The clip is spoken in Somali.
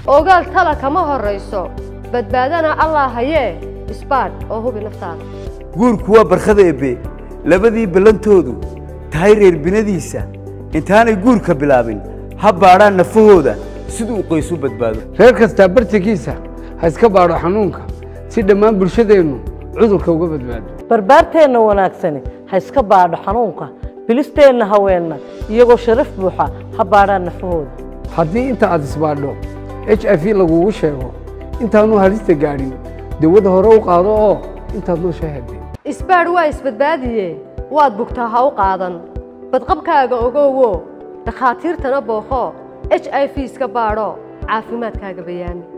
ogaal tala kama horrayso badbaadana allah hayee isbaadh oo hubi naftaada guurku waa barkhada eebbe labadii ballantoodu tahay reer binadiisa intaanay guurka bilaabin ha baadhaan nafahooda siduu qoysu badbaado reer kastaa bartankiisa ha iska baadho xanuunka si dhammaan bulshadeennu cudurka uga badbaado barbaarteenna wanaagsani ha iska baadho xanuunka bilisteenna haweenna iyagoo sharaf buuxa ha baadhaan nafahooda haddii inta aad isbaadho h i v lagugu sheego intaanu halista gaadhin dawada hore u qaado oo intaad noosha hadee isbaadh waa isbadbaadiye waad bugtaa ha u qaadan badqabkaaga ogowo dhakhaatiirtana booqo h i v iska baadho caafimaadkaaga bayaami